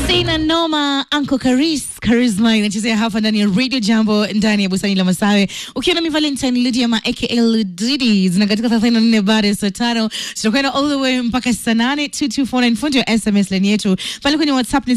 Sina noma Uncle Karis Charisma inachezea hapa ndani ya Radio Jambo ndani ya bustani la Masawe ukiwa na mi Valentine Lydia aka Ludidi zina katika 34 baada ya saa tano tutakwenda all the way mpaka saa nane 2249 fundi wa SMS line yetu pale kwenye WhatsApp ni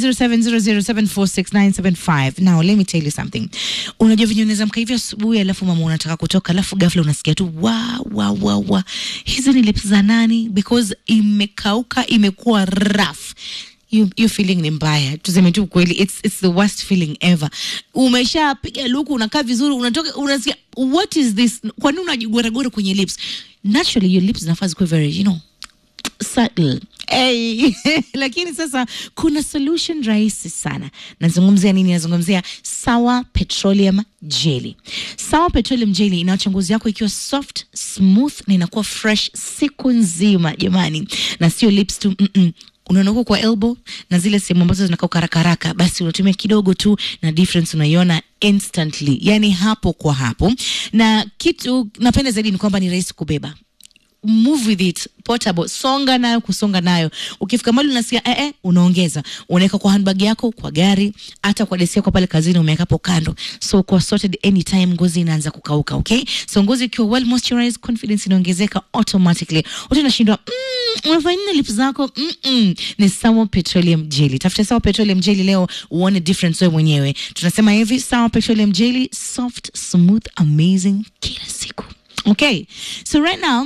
0700746975 now let me tell you something unajua venye unaweza mka hivyo asubuhi alafu mama unataka kutoka alafu ghafla unasikia tu wa wa wa wa hizi ni lips za nani because imekauka imekuwa rough hiyo hiyo feeling ni mbaya tuseme tu kweli it's, it's the worst feeling ever umeshapiga luku unakaa vizuri unatoka unasikia what is this kwa nini unajigoragora kwenye lips naturally your lips zinafaa zikuwe very you know subtle Hey. lakini sasa kuna solution rahisi sana nazungumzia nini nazungumzia sawa petroleum jelly sawa petroleum jelly inaacha ngozi yako ikiwa soft smooth na inakuwa fresh siku nzima jamani na sio lips tu mm-mm unaona huko kwa elbow na zile sehemu ambazo zinakauka haraka haraka, basi unatumia kidogo tu na difference unaiona instantly, yani hapo kwa hapo. Na kitu napenda zaidi ni kwamba ni rahisi kubeba move with it portable songa nayo kusonga nayo ukifika mali unasikia eh, eh, unaongeza unaweka kwa handbag yako kwa gari hata kwa deski yako pale kazini umeweka hapo kando so kwa sorted anytime ngozi inaanza kukauka okay so ngozi ikiwa well moisturized confidence inaongezeka automatically watu unashindwa mm, unafanya nini lips zako mm -mm. ni sawa petroleum jelly tafuta sawa petroleum jelly leo uone difference wewe mwenyewe tunasema hivi sawa petroleum jelly soft smooth amazing kila siku okay so right now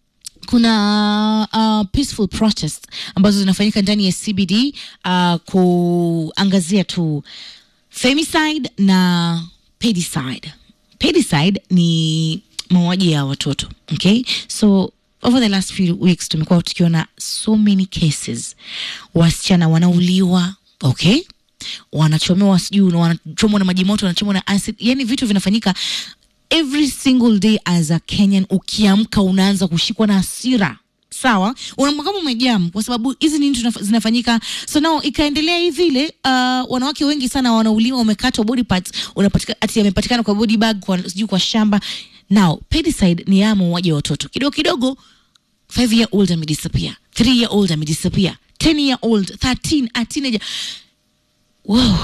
kuna uh, peaceful protest ambazo zinafanyika ndani ya CBD uh, kuangazia tu femicide na pedicide. Pedicide ni mauaji ya watoto okay? So over the last few weeks tumekuwa tukiona so many cases, wasichana wanauliwa okay wanachomewa sijui wanachomwa na maji moto wanachomwa na acid, yani vitu vinafanyika every single day as a Kenyan. Ukiamka unaanza kushikwa na hasira sawa, unaamka kama umejam, kwa sababu hizi nini tunaf- zinafanyika. So now ikaendelea hivi vile, uh, wanawake wengi sana wanauliwa, wamekatwa body parts, unapatika ati yamepatikana kwa body bag, kwa sijui kwa shamba. Now pedicide ni ya mauaji wa watoto kidogo kidogo 5 year old amedisappear 3 year old amedisappear 10 year old 13 a teenager wow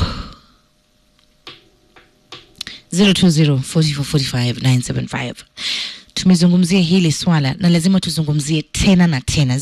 0204445975 tumezungumzia hili swala na lazima tuzungumzie tena na tena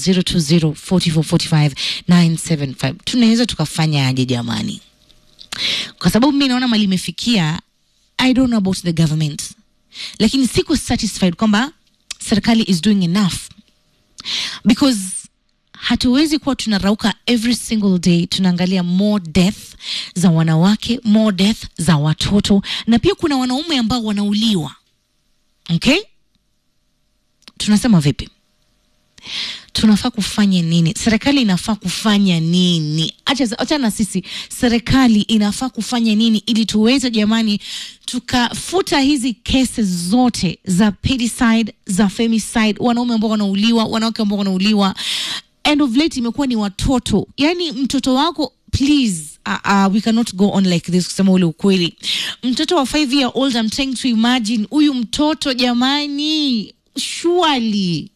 0204445975 tunaweza tukafanya aje jamani kwa sababu mi naona mali imefikia i don't know about the government lakini siko satisfied kwamba serikali is doing enough because hatuwezi kuwa tunarauka every single day tunaangalia more death za wanawake more death za watoto na pia kuna wanaume ambao wanauliwa okay tunasema vipi tunafaa kufanya nini serikali inafaa kufanya nini acha acha na sisi serikali inafaa kufanya nini ili tuweze jamani tukafuta hizi kesi zote za pedicide za femicide wanaume ambao wanauliwa wanawake ambao wanauliwa end of late imekuwa ni watoto yani mtoto wako please uh, uh, we cannot go on like this kusema ule ukweli mtoto wa 5 year old I'm trying to imagine huyu mtoto jamani surely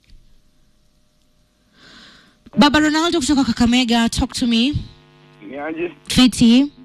baba ronaldo kutoka kakamega talk to me Niaje? fiti